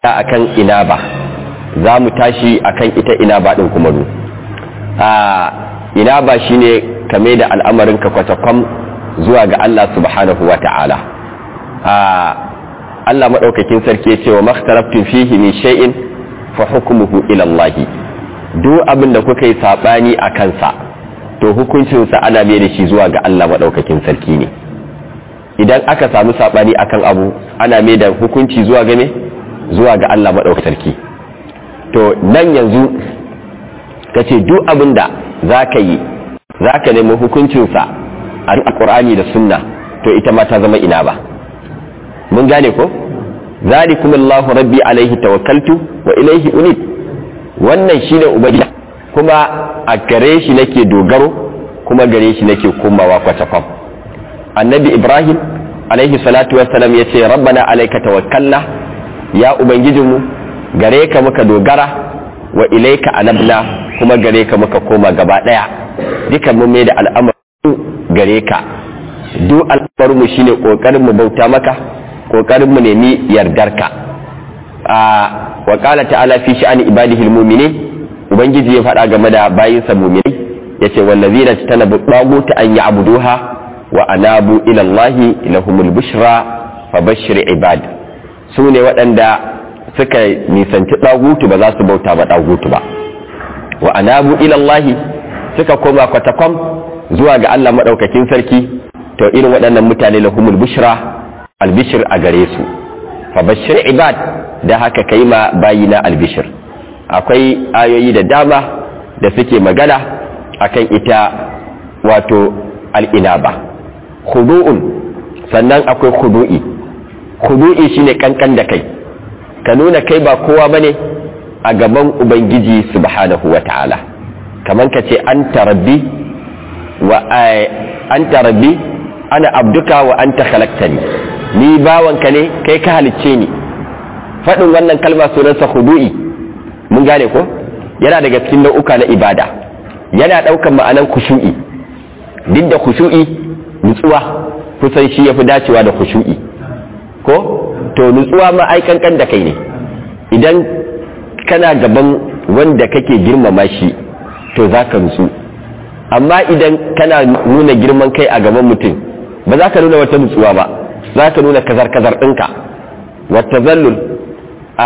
akan inaba za mu tashi akan ita inaba din kuma nu a inaba shine kame da al'amarin ka kwatakwam zuwa ga Allah subhanahu wa ta'ala a Allah maɗaukakin sarki ya ce wa makhtaraftun fihi min shay'in fa hukmuhu ila Allah duk abin da kuka yi sabani a kansa to hukuncinsa ana mai da shi zuwa ga Allah maɗaukakin sarki ne idan aka samu sabani akan abu ana mai da hukunci zuwa ga me zuwa ga Allah maɗaukakin sarki to nan yanzu ka ce duk abin da za ka yi za ka nemi hukuncinsa a alƙur'ani da sunna to ita ma ta zama ina ba mun gane ko zalikum Allahu rabbi alaihi tawakkaltu wa ilaihi unib wannan shine ubangiji kuma a gare shi nake dogaro kuma gare shi nake komawa kwatakwam annabi ibrahim alaihi salatu wassalam ya ce rabbana alaika tawakkalna ya ubangijinmu gare ka muka dogara wa ilaika anabna kuma gare ka muka koma gaba daya dukan mu mai da al'amarin gare ka duk al'amarin mu shine kokarin mu bauta maka kokarin mu nemi yardarka a wa qala ta'ala fi sha'ani ibadihi almu'minin ubangiji ya faɗa game da bayinsa mu'minai yace wallazina tanabu taguta an ya'buduha wa anabu ila allahi lahumul bushra fabashshir ibad su ne waɗanda suka nisanci ɗagutu ba za su bauta ba ɗagutu ba wa anabu ilallahi suka koma kwatakwam zuwa ga Allah maɗaukakin sarki to irin waɗannan mutane lahumul bushra albishir a gare su fa bashir ibad da haka kai ma bayina albishir akwai ayoyi da dama da suke magana akan ita wato al'inaba khudu'un sannan akwai khudu'i khudu'i shine kankan da kai ka nuna kai ba kowa bane a gaban ubangiji subhanahu wata'ala kaman ka ce anta rabbi wa anta rabbi ana abduka wa anta khalaqtani ni bawanka ne kai ka halicce ni faɗin wannan kalma sunansa khudu'i mun gane ko yana daga cikin nau'uka na ibada yana ɗaukan ma'anan khushu'i duk da khushu'i nutsuwa kusan shi yafi dacewa da khushu'i ko to nutsuwa ma ai kankan da kai ne idan kana gaban wanda kake girmama shi to za ka nutsu amma idan kana nuna girman kai a gaban mutum ba za ka nuna wata nutsuwa ba za ka nuna kazar-kazar ɗinka wata zallul a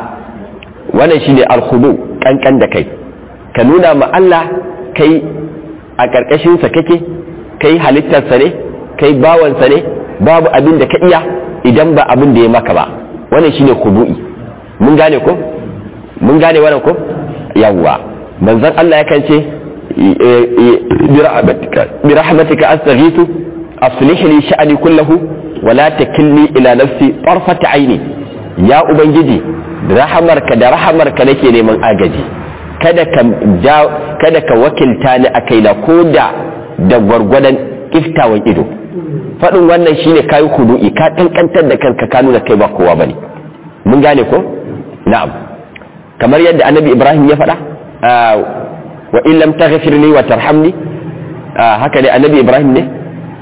wannan shi ne alhudu kankan da kai ka nuna ma Allah kai a ƙarƙashinsa kake kai halittarsa ne kai bawansa ne babu abin da ka iya idan ba abin da ya maka ba wannan shine khudu'i mun gane ko mun gane wannan ko yawwa manzon Allah yakan ce bi rahmatika astaghithu aslih li sha'ni kullahu wa la takilni ila nafsi tarfat aini ya ubangiji rahamarka da rahamarka nake neman agaji kada ka kada ka wakilta ni a kaina ko da da gwargwadon kiftawan ido faɗin wannan shine kayi hudu'i ka kankantar da kanka ka nuna kai ba kowa bane mun gane ko na'am kamar yadda annabi ibrahim ya faɗa wa in lam taghfir li wa tarhamni haka ne annabi ibrahim ne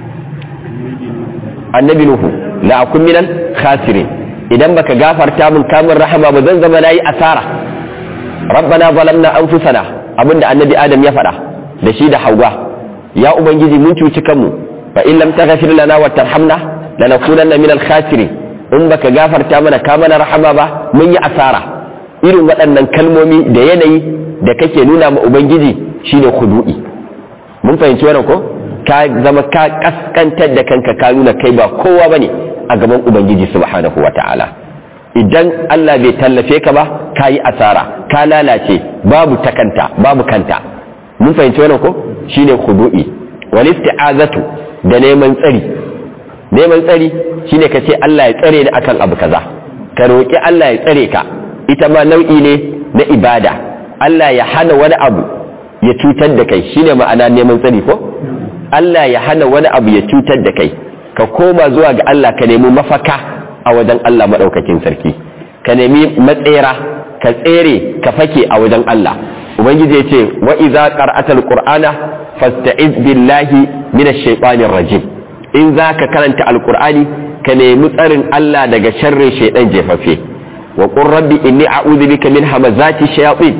annabi nuhu la akun minal khasirin idan baka gafarta min kamun rahama ba zan zama nayi asara rabbana zalamna anfusana abinda annabi adam ya faɗa da shi da hauwa ya ubangiji mun cuci kanmu fa in lam taghfir lana wa tarhamna lanakunanna min al-khasirin in baka gafarta mana ka mana rahama ba mun yi asara irin waɗannan kalmomi da yanayi da kake nuna ma ubangiji shine khudu'i mun fahimci wannan ko ka zama ka kaskantar da kanka ka nuna kai ba kowa bane a gaban ubangiji subhanahu wata'ala idan Allah bai tallafe ka ba ka yi asara ka lalace babu takanta babu kanta mun fahimci wannan ko shine khudu'i wal isti'azatu da neman tsari neman tsari shine ka ce Allah ya tsare ni akan abu kaza ka roƙi Allah ya tsare ka ita ma nau'i ne na ibada Allah ya hana wani abu ya cutar da kai shine ma'ana neman tsari ko Allah ya hana wani abu ya cutar da kai ka koma zuwa ga Allah ka nemi mafaka a wajen Allah madaukakin sarki ka nemi matsera ka tsere ka fake a wajen Allah ubangiji ya ce wa idza qara'atal qur'ana fasta'iz billahi minash shaitanir rajim in zaka karanta alqur'ani ka nemi tsarin Allah daga sharrin shaitan jefaffe wa qur rabbi inni a'udhu bika min hamazati shayatin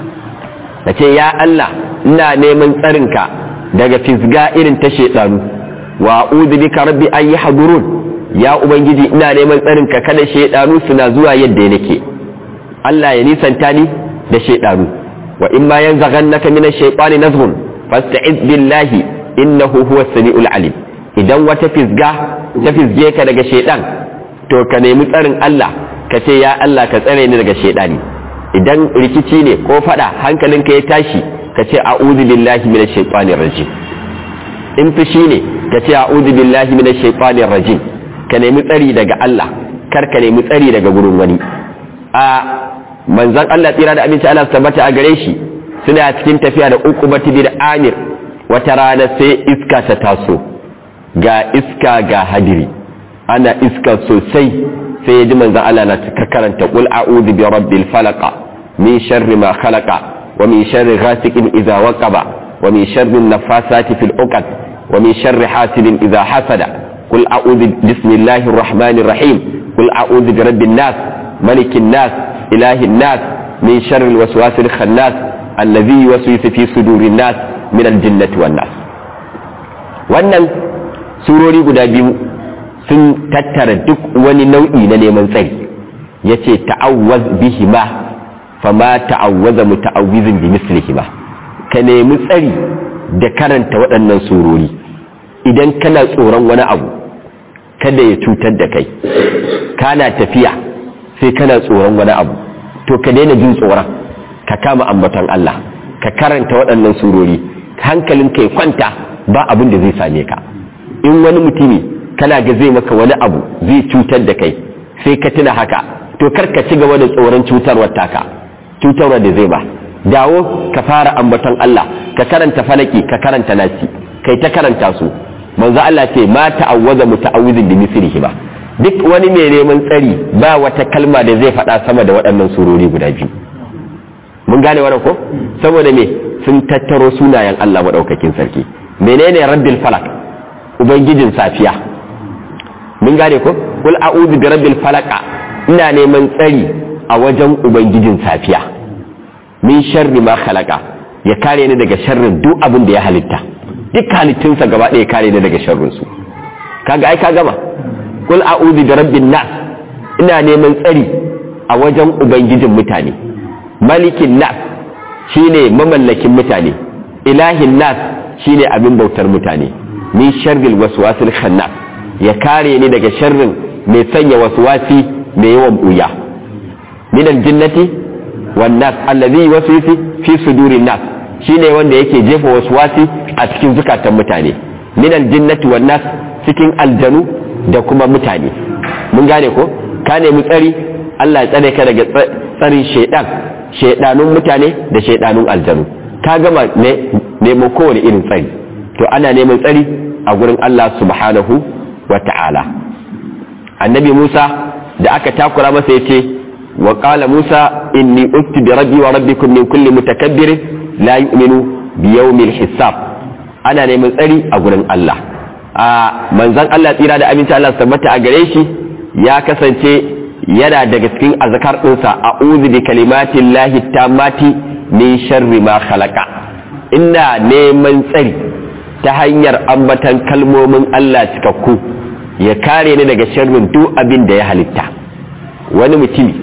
nace ya Allah ina neman tsarinka daga fisga irin ta shedanu wa a'udhu bika rabbi an yahdurun ya ubangiji ina neman tsarinka kada shedanu suna zuwa yadda nake Allah ya nisanta ni da shedanu wa in ma yanzaghannaka min ash-shaytani nazghun fasta'iz billahi innahu huwas samiul alim idan wata fisga ta fisge ka daga shedan to ka nemi tsarin Allah ka ce ya Allah ka tsare ni daga shedani idan rikici ne ko fada hankalinka ya tashi ka ce a'udhu billahi minash shaitanir rajim in fushi ne ka ce a'udhu billahi minash shaitanir rajim ka nemi tsari daga Allah kar ka nemi tsari daga gurin wani a manzon Allah tsira da aminci Allah tabbata a gare shi suna cikin tafiya da uqubati bin amir wata rana sai iska ta taso ga iska ga hadiri ana iska sosai sai ya ji manzan Allah na ta karanta qul a'udhu bi rabbil falaq min sharri ma khalaqa wa min sharri ghasiqin idza waqaba wa min sharri an-naffasati fil 'uqad wa min sharri hasidin idza hasada qul a'udhu bismillahir rahmanir rahim qul a'udhu bi rabbin nas malikin nas ilahin nas min sharri al-waswasil khannas alladhi yuwaswisu fi sudurin nas min al-jinnati wan nas wannan surori guda biyu sun tattara duk wani nau'i na neman tsari ya ce ta'awwaz bihima fama ta'awwaza muta'awwizin bi mislihima ka nemi tsari da karanta waɗannan surori idan kana tsoron wani abu kada ya cutar da kai kana tafiya sai kana tsoron wani abu to ka daina jin tsoron ka kama ambaton Allah ka karanta waɗannan surori hankalin kai kwanta ba abin da zai same ka in wani mutumi kana ga zai maka wani abu zai cutar da kai sai ka tuna haka to kar ka ci gaba da tsoron cutarwar taka cutarwar da zai ba dawo ka fara ambaton Allah ka karanta falaki ka karanta nasi kai ta karanta su manzo Allah ce ma ta'awwaza muta'awwizin bi mislihi ba duk wani mai neman tsari ba wata kalma da zai faɗa sama da waɗannan surori guda biyu mun gane wannan ko saboda me sun tattaro sunayen Allah madaukakin sarki menene rabbil falak ubangijin safiya mun gane ko kul a'udhu bi rabbil falaq ina neman tsari a wajen ubangijin safiya min sharri ma khalaqa ya kare ni daga sharrin duk abin da ya halitta duk halittunsa gaba ɗaya kare ni daga sharrin su kaga ai ka gama kul a'udhu bi rabbin nas ina neman tsari a wajen ubangijin mutane malikin nas shine mamallakin mutane ilahin nas shine abin bautar mutane min sharril waswasil khannas ya kare ni daga sharrin mai sanya waswasi mai yawan buya min aljinnati wan nas allazi yuwaswisu fi sudurin nas shine wanda yake jefa waswasi a cikin zukatan mutane min aljinnati wan nas cikin aljanu da kuma mutane mun gane ko ka nemi tsari Allah ya tsare ka daga tsarin shaidan shaidanun mutane da shaidanun aljanu ka gama neman kowane irin tsari to ana neman tsari a gurin Allah subhanahu wa ta'ala annabi Musa da aka takura masa ya ce wa qala Musa inni ukti bi rabbi wa rabbikum min kulli mutakabbirin la yu'minu bi yawmil hisab ana neman tsari a gurin Allah a manzon Allah tsira da aminci Allah tabbata a gare shi ya kasance yana daga cikin azkar ɗinsa a'udhu bi kalimatin lahi tammati min sharri ma khalaqa ina neman tsari ta hanyar ambatan kalmomin Allah cikakku ya kare ni daga sharrin duk abin da ya halitta wani mutumi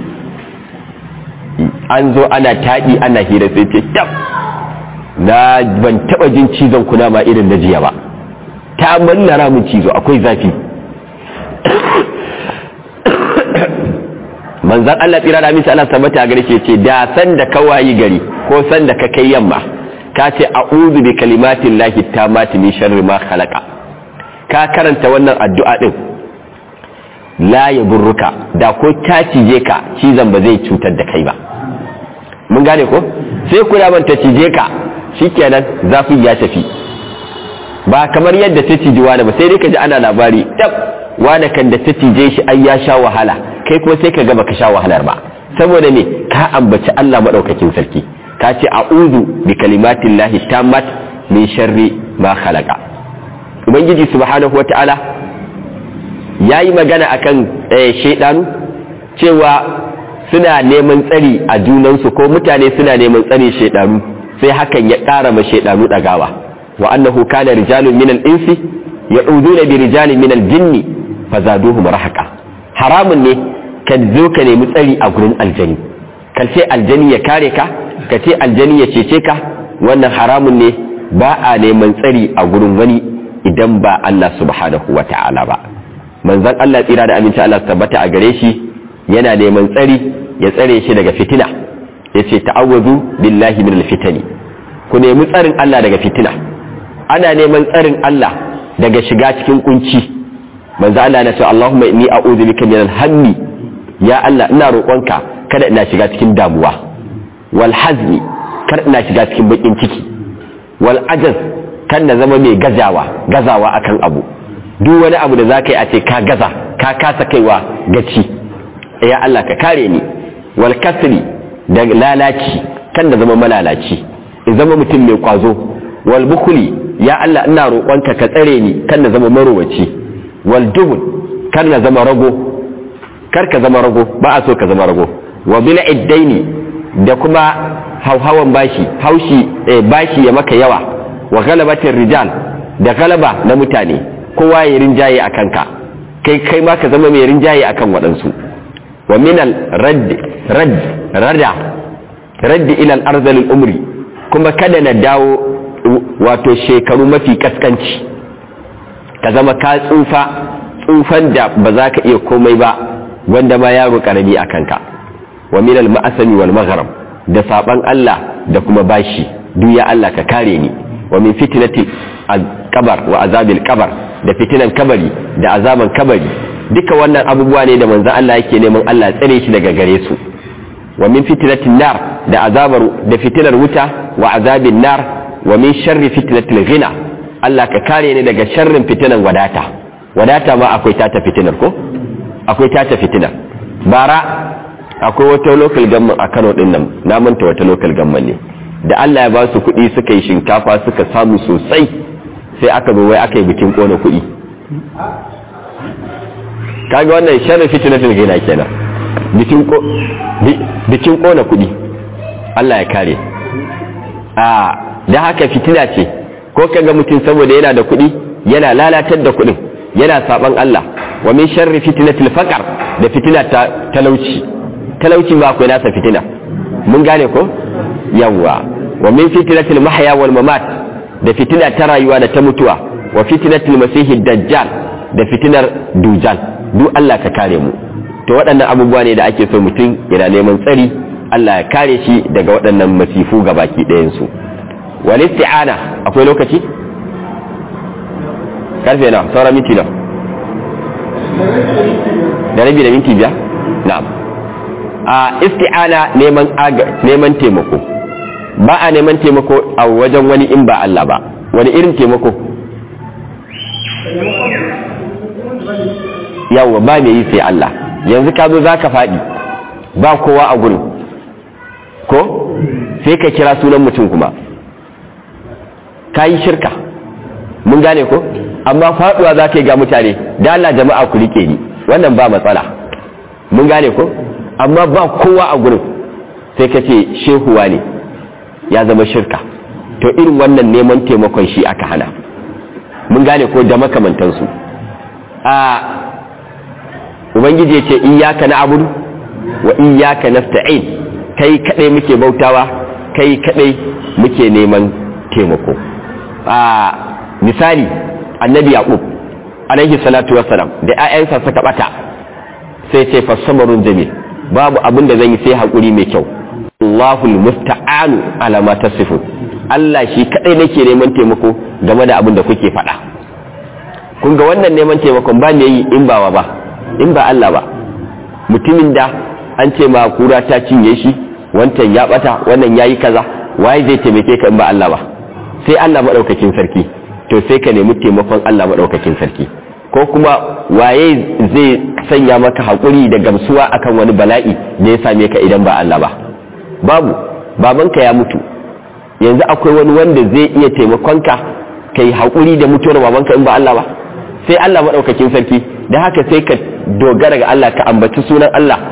an zo ana taɗi ana hira sai ce tab na ban taɓa jin cizon kuna ma irin na jiya ba ta mallara mun cizo akwai zafi manzan Allah tsira da aminci Allah tabbata a gare shi ce da san da ka wayi gari ko san da ka kai yamma ka ce a'udhu bi kalimatin lahi tamati min sharri ma khalaqa ka karanta wannan addu'a din la yaburruka da ko ta cije ka cizon ba zai cutar da kai ba mun gane ko sai kula man ta cije ka shikenan zafin ya tafi ba kamar yadda ta ciji wani ba sai dai ka ji ana labari tab wani kan da ta cije shi ai ya sha wahala kai kuma sai ka gaba ka sha wahalar ba saboda me ka ambaci Allah madaukakin sarki ka ce a'udhu bi kalimatin lahi tammat min sharri ma khalaqa ubangiji subhanahu wata'ala yayi magana akan shaydanu cewa suna neman tsari a junansu ko mutane suna neman tsari shaidanu sai hakan ya ƙara ma shaidanu ɗagawa wa annahu kana rijalun minal insi ya'uduna bi rijalin minal jinni fazaduhum rahaqa haramun ne ka zo ka nemi tsari a gurin aljani ka ce aljani ya kare ka ka ce aljani ya cece ka wannan haramun ne ba a neman tsari a gurin wani idan ba Allah subhanahu wa ta'ala ba manzon Allah tsira da aminci Allah tabbata a gare shi yana neman tsari ya tsare shi daga fitina yace ta'awwazu billahi minal fitani ku nemi tsarin Allah daga fitina ana neman tsarin Allah daga shiga cikin kunci manzo Allah ya ce Allahumma inni a'udhu bika minal hammi ya Allah ina roƙonka kada ina shiga cikin damuwa wal hazmi kada ina shiga cikin bakin ciki wal ajaz kan na zama mai gazawa gazawa akan abu duk wani abu da zaka yi a ce ka gaza ka kasa kaiwa gaci ya Allah ka kare ni wal kasri da lalaci kan na zama malalaci in zama mutum mai kwazo wal bukhli ya Allah ina roƙonka ka tsare ni kan na zama marowaci wal dubul kar na zama rago kar ka zama rago ba a so ka zama rago wa bil iddaini da kuma hauhawan bashi haushi eh, bashi ya maka yawa wa galabatin rijal da galaba na mutane kowa ya rinjaye a kanka kai kai ma ka zama mai rinjaye akan waɗansu wa minal radd radd rada radd ila al umri kuma kada na dawo wato shekaru mafi kaskanci ka zama ka tsufa tsufan da ba za ka iya komai ba wanda ma yaro karami a kanka wa minal ma'asami wal maghrib da saban Allah da kuma bashi duk ya Allah ka kare ni wa min fitnati al-qabr wa azabil qabr da fitinan kabari da azaban kabari duka wannan abubuwa ne da manzon Allah yake neman Allah tsare shi daga gare su wa min fitnatin nar da azabar da fitinar wuta wa azabin nar wa min sharri fitnatil ghina Allah ka kare ni daga sharrin fitinan wadata wadata ma akwai tata fitinar ko akwai tata fitinar bara akwai wata local government a Kano din nan na manta wata local government ne da Allah ya ba su kuɗi suka yi shinkafa suka samu sosai sai aka zo wai aka yi bikin kona kuɗi kaga wannan sharri fitnatul ghina kenan bikin ko bikin kona kuɗi Allah ya kare a da haka fitina ce ko kaga mutum saboda yana da kuɗi yana lalatar da kuɗin yana saban Allah wa min sharri fitnatil faqr da fitina ta talauci talauci ba akwai nasa fitina mun gane ko yawwa wa min fitnatil mahya wal mamat da fitina ta rayuwa da ta mutuwa wa fitnatil masihid dajjal da fitinar dujal duk Allah ka kare mu to waɗannan abubuwa ne da ake so mutum yana neman tsari Allah ya kare shi daga waɗannan masifu ga baki ɗayan su wal isti'ana akwai lokaci karfe na sauran minti na da rabi da minti biyar na'am a isti'ana neman neman taimako ba a neman taimako a wajen wani in ba Allah ba wani irin taimako yawa ba mai yi sai Allah yanzu ka zo za ka faɗi ba kowa a gurin ko sai ka kira sunan mutum kuma ka yi shirka mun gane ko amma faɗuwa za ka yi ga mutane da Allah jama'a ku rike ni wannan ba matsala mun gane ko amma ba kowa a gurin sai ka ce shehuwa ne ya zama shirka to irin wannan neman taimakon shi aka hana mun gane ko da makamantansu a ubangiji ya ce iyaka na abudu wa iyaka nasta'in kai kadai muke bautawa kai kadai muke neman taimako a misali annabi yaqub alaihi salatu wassalam da ƴaƴansa suka bata sai ce fasamarun jamil babu abin da zan yi sai hakuri mai kyau Allahul musta'anu ala ma tasifun Allah shi kadai nake neman taimako game da abin da kuke faɗa kun ga wannan neman taimakon ba me yi in ba ba in ba Allah ba mutumin da an ce ma kura ta cinye shi wancan ya bata wannan yayi kaza waye zai taimake ka in ba Allah ba sai Allah madaukakin sarki to sai ka nemi taimakon Allah madaukakin sarki ko kuma waye zai sanya maka hakuri da gamsuwa akan wani bala'i da ya same ka idan ba Allah ba babu babanka ya mutu yanzu akwai wani wanda zai iya taimakonka ka yi haƙuri da mutuwar babanka in ba Allah ba sai Allah maɗaukakin sarki da haka sai ka dogara ga Allah ka ambaci sunan Allah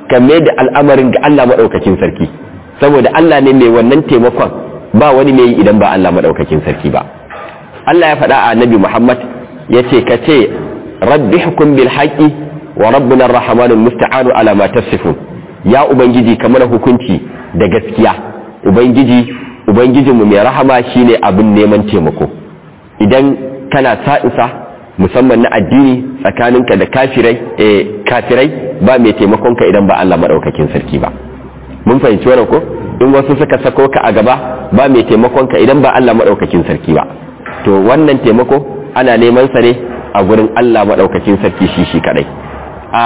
ka mai da al'amarin ga Allah maɗaukakin sarki saboda Allah ne mai wannan taimakon ba wani mai yi idan ba Allah maɗaukakin sarki ba Allah ya faɗa a annabi Muhammad ya ce ka ce rabbi hukum bil haqqi wa rabbuna ar-rahmanul musta'anu ala ma tasifun ya ubangiji kamar hukunci da gaskiya ubangiji ubangijinmu mai rahama shine abin neman taimako idan kana sa'isa musamman na addini tsakaninka da kafirai eh kafirai ba mai taimakonka idan ba Allah madaukakin sarki ba mun fahimci wannan ko in wasu suka sako ka a gaba ba mai taimakonka idan ba Allah madaukakin sarki ba to wannan taimako ana neman sa ne a gurin Allah madaukakin sarki shi shi kadai a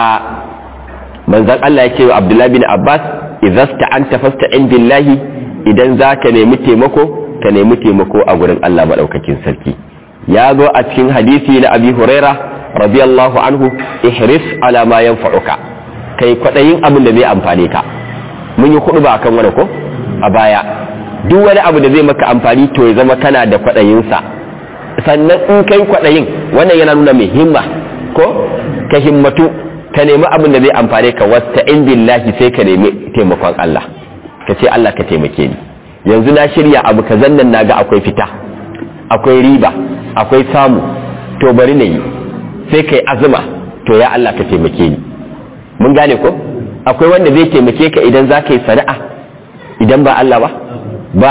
manzon Allah ya ce wa Abdullah bin Abbas idza sta'anta fasta'in billahi idan zaka nemi taimako ka nemi taimako a gurin Allah madaukakin sarki ya zo a cikin hadisi na Abi Huraira radiyallahu anhu ihris ala ma yanfa'uka kai kwadayin abin da zai amfane ka mun yi kudu ba akan wani ko a baya duk wani abu da zai maka amfani to ya zama kana da kwadayin sa sannan in kai kwadayin wannan yana nuna mai himma ko ka himmatu ka nemi abin da zai amfane ka wasta in billahi sai ka nemi taimakon Allah ka ce Allah ka taimake ni yanzu na shirya abu ka zannan naga akwai fita akwai riba akwai samu to bari na yi sai kai azuma to ya Allah ka taimake ni mun gane ko akwai wanda zai taimake ka idan za ka yi sana'a idan ba Allah ba ba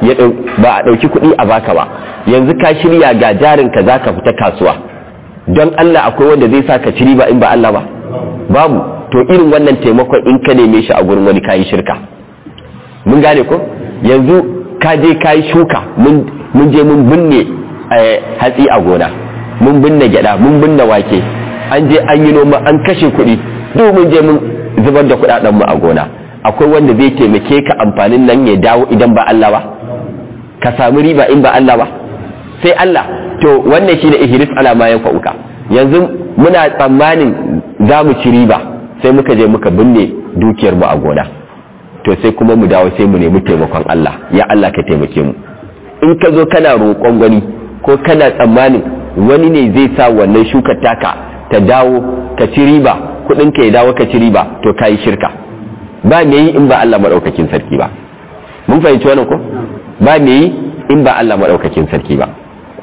a ɗauki kuɗi a baka ba yanzu ka shirya ga jarinka za ka fita kasuwa don Allah akwai wanda zai sa ka ci riba in ba Allah ba babu to irin wannan taimakon in ka neme shi a gurin wani kayi shirka mun gane ko yanzu ka je kayi shuka mun je mun binne hatsi a gona mun binne gyada mun binne wake an je an yi noma an kashe kuɗi duk mun je mun zubar da kuɗaɗen mu a gona akwai wanda zai taimake ka amfanin nan ya dawo idan ba Allah ba ka samu riba in ba Allah ba sai Allah to wannan shine ihris ala ma yanfa'uka yanzu muna tsammanin za mu ci riba sai muka je muka binne dukiyar mu a gona to sai kuma mu dawo sai mu nemi taimakon Allah ya Allah ka taimake mu in ka zo kana roƙon wani ko kana tsammanin wani ne zai sa wannan shukar taka ta dawo ka ci riba kuɗin ka ya dawo ka ci riba to ka yi shirka ba me yi in ba Allah maɗaukakin sarki ba mun fahimci wannan ko ba me yi in ba Allah maɗaukakin sarki ba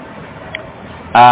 a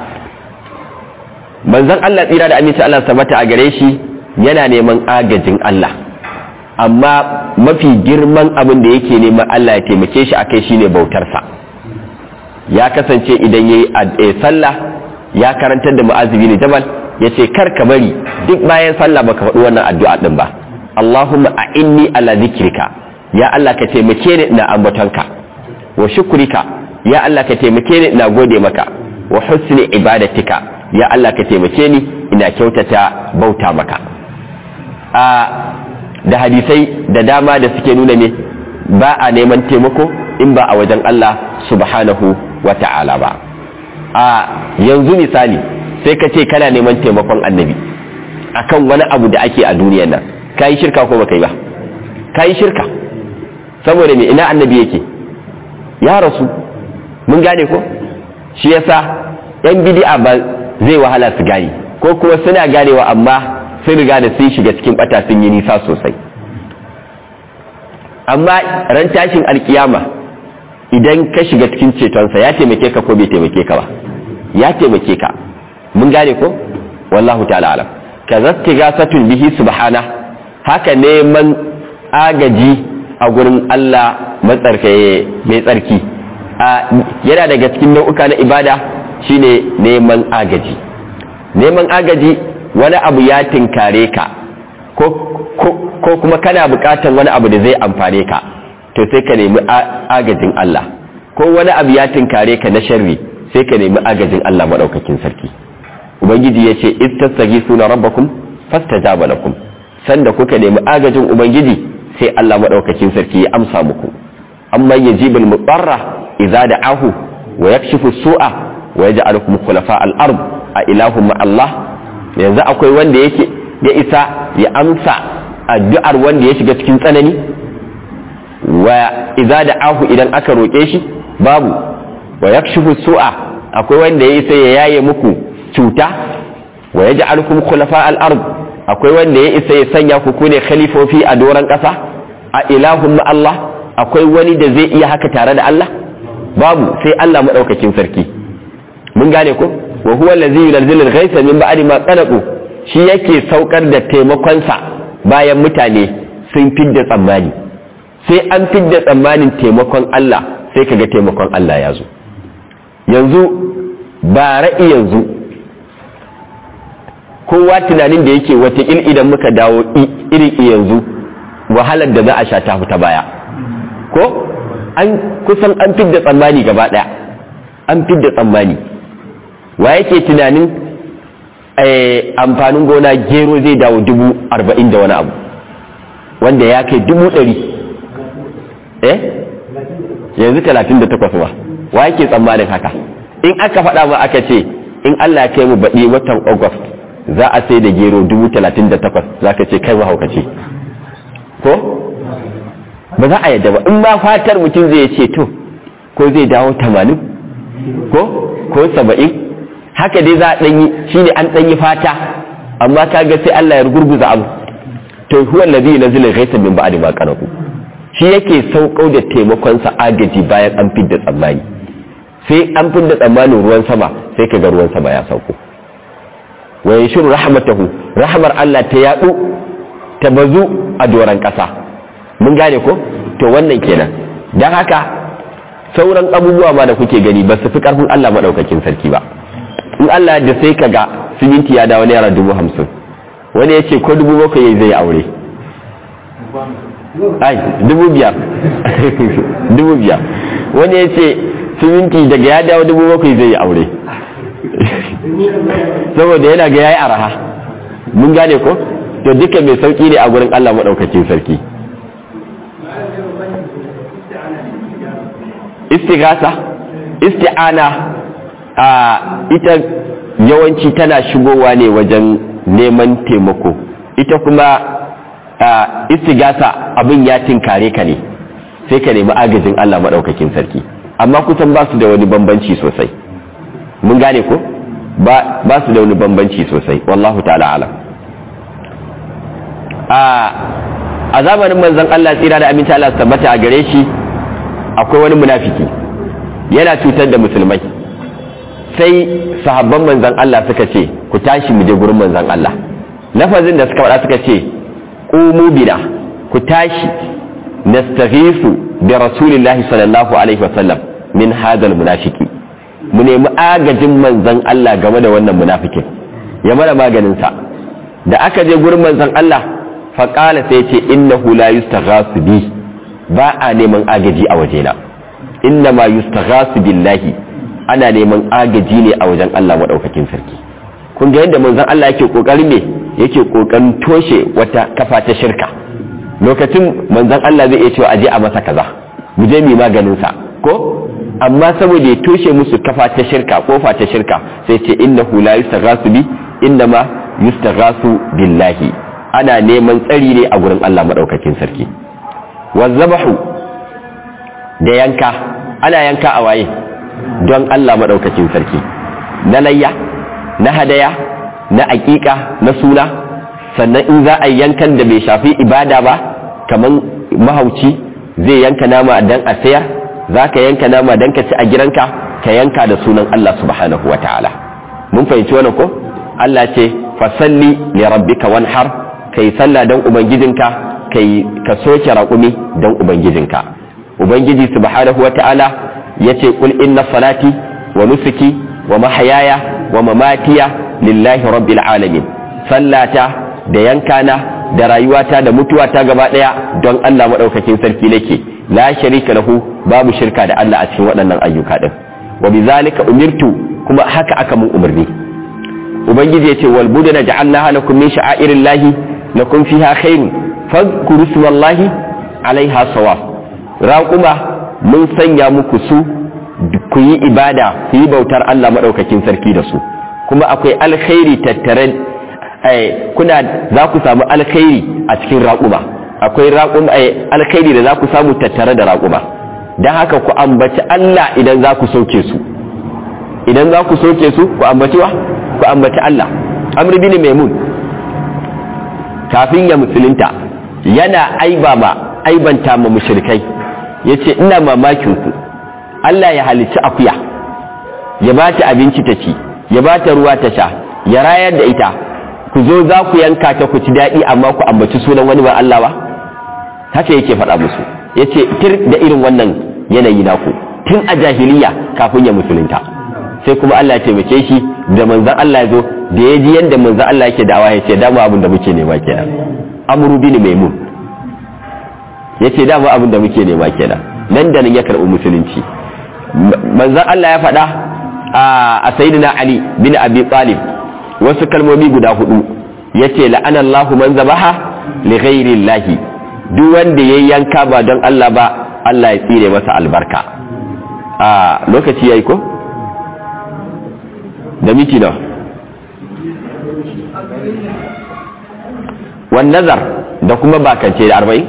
manzon Allah tsira da aminci Allah sabata a gare shi yana neman agajin Allah amma mafi girman abin da yake neman Allah ya taimake shi akai shine bautarsa ya kasance idan yayi sallah ya karantar da mu'azibi ne jabal yace kar ka bari duk bayan sallah baka faɗi wannan addu'a din ba Allahumma a'inni ala zikrika ya Allah ka taimake ni ina ambatonka wa shukrika ya Allah ka taimake ni ina gode maka wa husni ibadatika ya Allah ka taimake ni ina kyautata bauta maka a da hadisai da dama da suke nuna ne ba a neman taimako in ba a wajen Allah subhanahu wa ta'ala ba a yanzu misali sai ka ce kana neman taimakon annabi akan wani abu da ake a duniyar nan ka yi shirka ko baka yi ba ka yi shirka saboda me ina annabi yake ya rasu mun gane ko shi yasa yan bidi'a ba zai wahala su gane ko kuma suna ganewa amma sun riga da sun shiga cikin bata sun yi nisa sosai amma ran tashin alkiyama idan ka shiga cikin cetonsa ya taimake ka ko bai taimake ka ba ya taimake ka mun gane ko wallahu ta'ala alam ka zatti gasatun bihi subhana haka neman agaji a gurin Allah matsarkaye mai tsarki yana daga cikin nau'uka na ibada shine neman agaji neman agaji wani abu ya tinkare ka ko kuma kana bukatan wani abu da zai amfane ka to sai ka nemi agajin Allah ko wani abu ya tinkare ka na sharri sai ka nemi agajin Allah maɗaukakin sarki ubangiji ya ce istastagi suna rabbakum fastajaba lakum sanda kuka nemi agajin ubangiji sai Allah maɗaukakin sarki ya amsa muku amma yajibul mudarra idza da'ahu wa yakshifu su'a wa yaj'alukum khulafa al-ard a ilahu ma Allah yanzu akwai wanda yake ya isa ya amsa addu'ar wanda ya shiga cikin tsanani wa idza da'ahu idan aka roke shi babu wa yakshifu su'a akwai wanda ya isa ya yaye muku cuta wa yaj'alukum khulafa al-ard akwai wanda ya isa ya sanya ku ku ne khalifofi a doron ƙasa a ilahun Allah akwai wani da zai iya haka tare da Allah babu sai Allah maɗaukakin sarki mun gane ko wa huwa allazi yunzilu al-ghaytha min ba'di ma qanaqu shi yake saukar da taimakonsa bayan mutane sun fidda tsammani sai an fidda tsammanin taimakon Allah sai kaga taimakon Allah ya zo yanzu ba ra'i yanzu kowa tunanin da yake watakil idan muka dawo irin yanzu wahalar da za a sha ta ta baya ko an kusan an fidda tsammani gaba daya an fidda tsammani wa yake tunanin amfanin gona gero zai dawo dubu arba'in da wani abu wanda ya kai dubu ɗari eh yanzu talatin da takwas ba wa yake tsammanin haka in aka faɗa ma aka ce in Allah ya kai mu baɗi watan august za a sai da gero dubu talatin da takwas za ka ce kai mahaukaci ko ba za a yadda ba in ma fatar mutum zai ce to ko zai dawo tamanin ko ko saba'in haka dai za a ɗanyi shi ne an ɗanyi fata amma ka ga sai Allah ya gurguza abu to huwa allazi yunzilu ghaythan min ba'di ma qanatu shi yake saukau da taimakon sa agaji bayan an fidda tsammani sai an fidda tsammanin ruwan sama sai ka ga ruwan sama ya sauko wa yashuru rahmatahu rahmar Allah ta yadu ta bazu a doran kasa mun gane ko to wannan kenan dan haka sauran abubuwa ma da kuke gani ba su fi karfin Allah madaukakin sarki ba in Allah da sai ka ga siminti ya dawo naira dubu hamsin wani ya ce ko dubu bakwai zai aure ai dubu biyar dubu biyar wani ya ce siminti daga ya dawo dubu bakwai zai aure saboda yana ga yayi araha mun gane ko to duka mai sauki ne a gurin Allah maɗaukacin sarki istigasa isti'ana a ita yawanci tana shigowa ne wajen neman taimako ita kuma istigasa abin ya tinkare ka ne sai ka nemi agajin Allah maɗaukakin sarki amma kusan ba su da wani bambanci sosai mun gane ko ba su da wani bambanci sosai wallahu ta'ala alam a zamanin manzon Allah tsira da aminta Allah tabbata a gare shi akwai wani munafiki yana cutar da musulmai sai sahabban manzan Allah suka ce ku tashi mu je gurin manzan Allah lafazin da suka faɗa suka ce qumu bina ku tashi nastaghisu bi rasulillahi sallallahu alaihi wasallam min hadal munafiki mu nemi agajin manzan Allah game da wannan munafikin ya mana maganin sa da aka je gurin manzan Allah faqala sai ce innahu la yustaghasu bi ba a neman agaji a wajena inna ma yustaghasu billahi ana neman agaji ne a wajen Allah maɗaukakin sarki kun ga yadda manzon Allah yake kokarin ne yake kokarin toshe wata kafa ta shirka lokacin manzon Allah zai iya cewa aje a masa kaza mu je mu maganin sa ko amma saboda ya toshe musu kafa ta shirka kofa ta shirka sai ce innahu la yustaghasu bi innama yustaghasu billahi ana neman tsari ne a gurin Allah maɗaukakin sarki wazzabahu da yanka ana yanka a waye don Allah maɗaukakin sarki na layya na hadaya na aƙiƙa na suna sannan in za a yankan da bai shafi ibada ba kamar mahauci zai yanka nama dan a sayar za ka yanka nama dan ka ci a gidanka ka yanka da sunan Allah subhanahu wa ta'ala mun fahimci wannan ko Allah ce fasalli li rabbika wanhar kai sallah dan ubangijinka kai ka soke raƙumi dan ubangijinka ubangiji subhanahu wa ta'ala yace kul inna salati wa nusuki wa mahayaya wa mamatiya lillahi rabbil alamin sallata da yankana da rayuwata da mutuwata gaba daya don Allah madaukakin sarki nake la sharika lahu babu shirka da Allah a cikin waɗannan ayyuka din wa bizalika umirtu kuma haka aka mun umarni ubangiji yace wal budana ja'alnaha lakum min sha'airillahi lakum fiha khairun fadhkuru ismallahi alaiha sawab raquma mun sanya muku su ku yi ibada ku yi bautar Allah maɗaukakin sarki da su kuma akwai alkhairi tattare kuna za ku samu alkhairi a cikin raƙuma akwai raƙuma alkhairi da za ku samu tattare da raƙuma don haka ku ambaci Allah idan za ku sauke su idan za ku sauke su ku ambaci wa ku ambaci Allah amr bin maimun kafin ya musulunta yana aiba ma aibanta ma mushrikai yace ina mamakin ku Allah ya halicci akuya ya ba ta abinci ta ci ya ba ta ruwa ta sha ya rayar da ita ku zo za ku yanka ta ku ci daɗi amma ku ambaci sunan wani ba Allah ba haka yake faɗa musu yace tir da irin wannan yanayi naku tun a jahiliya kafin ya musulunta sai kuma Allah ya taimake shi da manzon Allah ya zo da ya ji yadda manzon Allah yake da'awa ya ce dama abin da muke nema kenan amru bin maimun ya ce dama abin da muke nema kenan nan da nan ya karɓi musulunci manzon Allah ya faɗa a sayyidina Ali bin Abi Talib wasu kalmomi guda hudu yace la'ana Allahu man zabaha li ghairi llahi duk wanda yayi yanka ba don Allah ba Allah ya tsire masa albarka a lokaci yayi ko da miti nawa wan nazar da kuma bakance da arba'in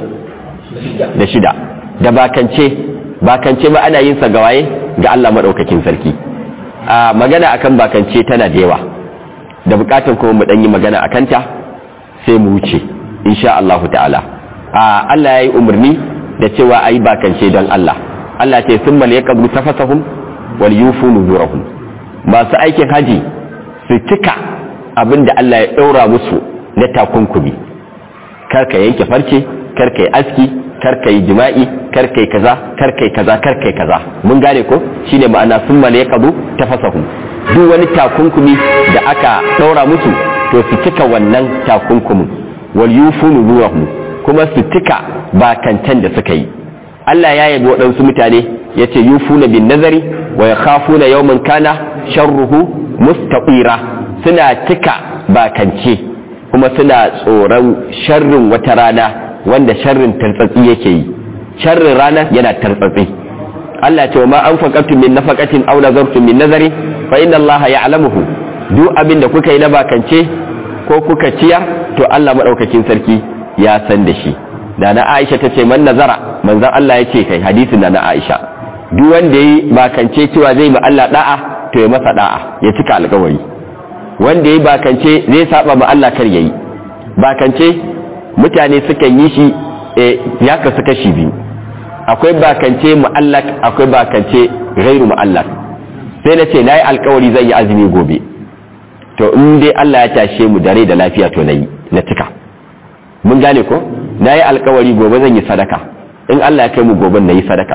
da shida da bakance bakance ba ana yin sa gawaye ga Allah madaukakin sarki a magana akan bakance tana da yawa da bukatun kuma mu dan yi magana akan ta sai mu wuce insha Allah ta'ala a Allah yayi umarni da cewa ayi bakance don Allah Allah ce summa liyaqdu tafasahum wal yufu nuzurahum masu aikin haji su cika abinda Allah ya daura musu na takunkumi karka yanke farce karka yi aski karka yi jima'i karka yi kaza karka yi kaza karka yi kaza mun gane ko shine ma'ana sun mala ya kabu tafasahum duk wani takunkumi da aka ɗaura musu to su cika wannan takunkumin wal yufu nuzurahum kuma su cika bakantan da suka yi Allah ya yabi waɗansu mutane ya ce yufuna bin nazari wa yakhafuna yawman kana sharruhu mustaqira suna cika bakance kuma suna tsoron sharrin wata rana wanda sharrin tartsatsi yake yi sharrin rana yana tartsatsi Allah ce ma an faƙatun min nafaqatin aw nazartum min nazari fa inna Allah ya'lamuhu duk abin da kuka yi na bakance ko kuka ciyar to Allah madaukakin sarki ya san da shi da na Aisha ta ce man nazara manzon Allah ya ce kai hadisin da na Aisha duk wanda yi bakance cewa zai ma Allah da'a to ya masa da'a ya cika alƙawari wanda ya bakance zai saba ma Allah kar yayi bakance mutane sukan yi shi ya kasu kashi biyu akwai bakance mu'allak akwai bakance gairu mu'allak sai na ce nayi alkawari zan yi azumi gobe to in dai Allah ya tashe mu da rai da lafiya to nayi na cika mun gane ko nayi alkawari gobe zan yi sadaka in Allah ya kai mu gobe nayi sadaka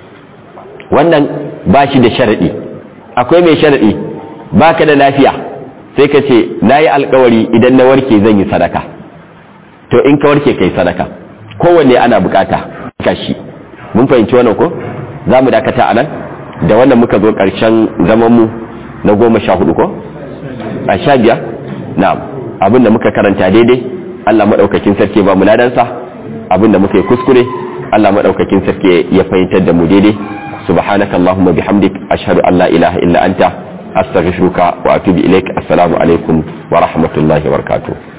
wannan ba shi da sharadi akwai mai sharadi baka da lafiya sai ka ce na yi alkawari idan na warke zan yi sadaka to in ka warke kai sadaka kowanne ana bukata kashi mun fahimci wannan ko za mu dakata a nan da wannan muka zo ƙarshen zamanmu na goma sha hudu ko a sha biyar na abinda muka karanta daidai allah maɗaukakin sarki ba mu ladansa abinda muka yi kuskure allah maɗaukakin sarki ya fahimtar da mu daidai subhanaka allahumma bihamdik ashhadu an la ilaha illa anta astaghfiruka wa atubu ilaik assalamu alaikum wa rahmatullahi wa barakatuh